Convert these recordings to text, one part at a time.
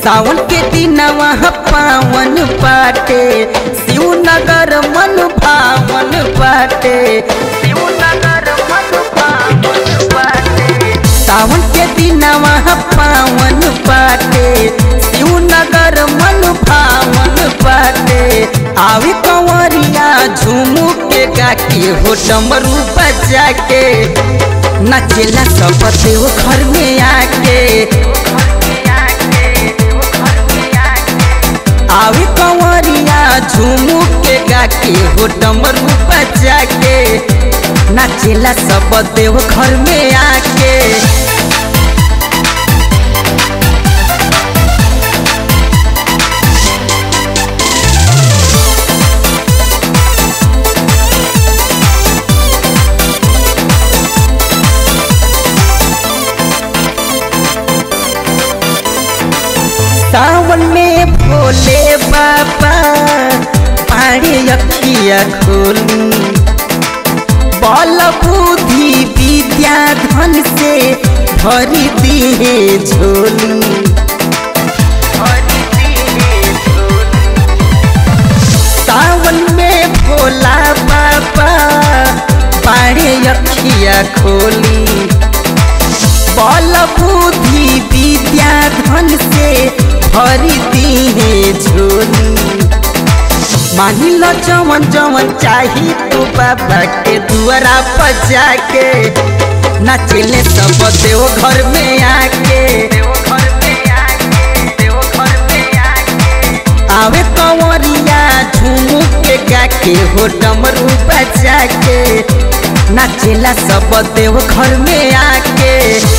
सावन के दिनवा पावन पाटे शिवनगर मन भावन पाटे शिवनगर मन भावन पाटे सावन के दिनवा पावन पाटे शिवनगर मन भावन पाटे आवे कंवरिया झूमू के गाके हो डमरू बजा के नचेला सब देव घर में आके आवे कंवरिया झूमू के गाके हो डमरू बजा के नाचेला सब देव घर में आके सावन में भोले बाबा पाड़े अखिया खोली बल बुद्धि विद्या धन से भरी दिए झोली सावन में भोला बाबा पाड़े अखिया खोली बल बुद्धि विद्या धन से भरी दिए झोली मानी लो जवन जवन चाही तू बाबा के दुआरा पर जाके नाचिले सब देव घर में आके आवे कंवरिया झूमू के गाके हो डमरू बजा के नाचेला सब देव घर में आके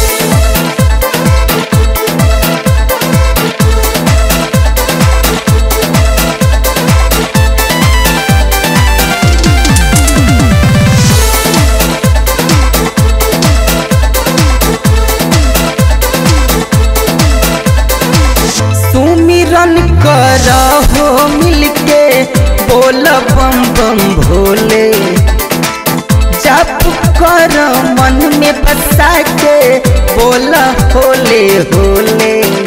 सुमिरन कर हो मिलके बोल बम बम भोले जप कर मन में बसा के बोल होले होले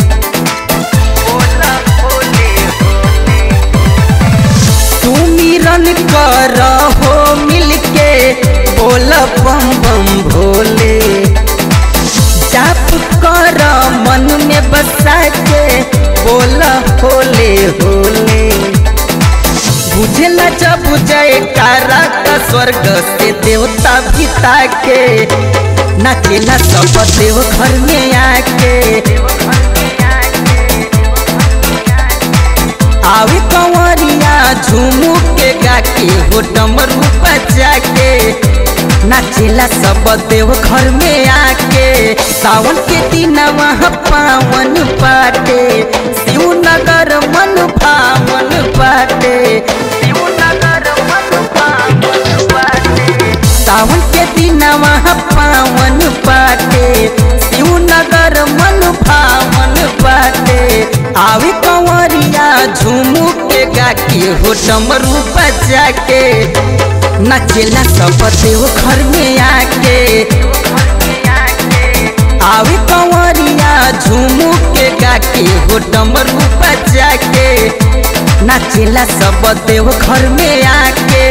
सुमिरन कर हो मिलके बोल बम बम भोले जाप कर मन में बसा के बोल होले होले बुझला जब जय कारा का स्वर्ग से देवता पिता के नाचेला सब देव घर में आके आवे कंवरिया झूमू के गाके हो डमरू बजा के नाचेला सब देव घर में आके सावन के दिनवा पावन पाटे शिवनगर मन भावन पाटे शिवनगर मन भावन पाटे सावन के दिनवा पावन पाटे शिवनगर मन भावन पाटे आवे कंवरिया झूमू के गाके हो डमरू बजा के नचेला सब देव घर में आके आवे कंवरिया झूमू के गाके हो डमरू बजा के नाचेला सब देव घर में आके